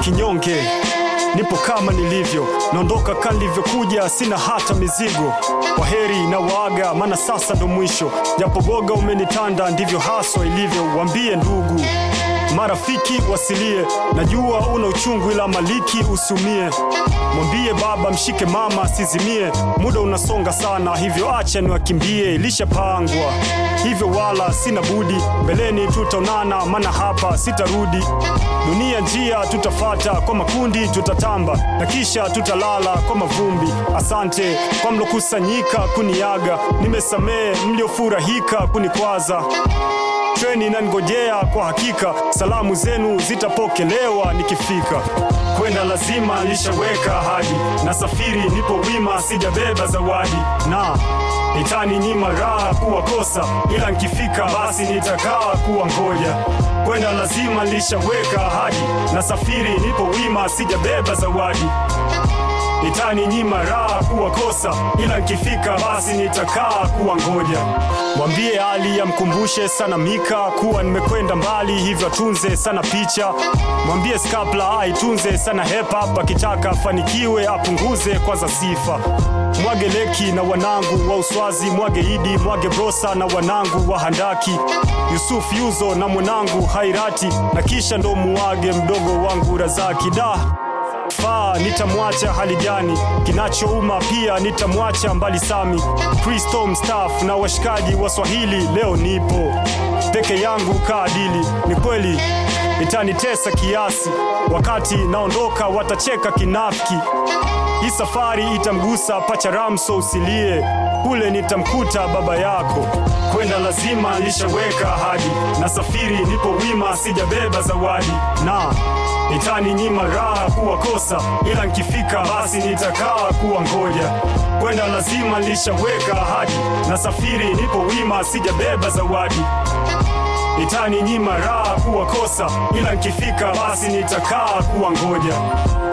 kinyonge nipo kama nilivyo, naondoka kama nilivyokuja, sina hata mizigo. Kwa heri na waaga, maana sasa ndo mwisho, japo boga umenitanda, ndivyo haswa ilivyo. Wambie ndugu marafiki wasilie, najua una uchungu, ila maliki usumie. Mwambie baba mshike mama sizimie, muda unasonga sana, hivyo acha niwakimbie, ilishapangwa hivyo, wala sina budi, mbeleni tutaonana, maana hapa sitarudi. Dunia njia tutafata, kwa makundi tutatamba, na kisha tutalala kwa mavumbi. Asante kwa mlokusanyika kuniaga, nimesamehe mliofurahika kunikwaza treni inanigojea kwa hakika, salamu zenu zitapokelewa nikifika. Kwenda lazima nishaweka ahadi, na safiri nipo wima, sijabeba zawadi na nitani nyima raha kuwakosa, ila nikifika basi nitakaa kuwa ngoja. Kwenda lazima nishaweka ahadi, na safiri nipo wima, sijabeba zawadi nitani nyima raha kuwakosa, ila nikifika basi nitakaa kuwa ngoja. Mwambie Ali amkumbushe sana Mika kuwa nimekwenda mbali, hivyo atunze sana picha. Mwambie Skapla aitunze sana hip hop, akitaka afanikiwe apunguze kwanza sifa. Mwage Leki na wanangu wa Uswazi, mwage Idi, mwage Brosa na wanangu wa Handaki, Yusuf Yuzo na mwanangu Hairati, na kisha ndo muwage mdogo wangu Razaki da faa nitamwacha hali gani? Kinachouma pia nitamwacha mbali Sami, Kristo mstaafu na washikaji wa Swahili. Leo nipo peke yangu kaadili, ni kweli itanitesa kiasi, wakati naondoka watacheka kinafiki. Hii safari itamgusa pacha Ramso, usilie kule nitamkuta baba yako. Kwenda lazima nishaweka ahadi, na safiri nipo wima, sijabeba zawadi na itani nyima raha kuwakosa, ila nkifika basi nitakaa kuwa ngoja. Kwenda lazima nishaweka ahadi, na safiri nipo wima, sijabeba zawadi itani nyima raha kuwakosa, ila nkifika basi nitakaa kuwa ngoja.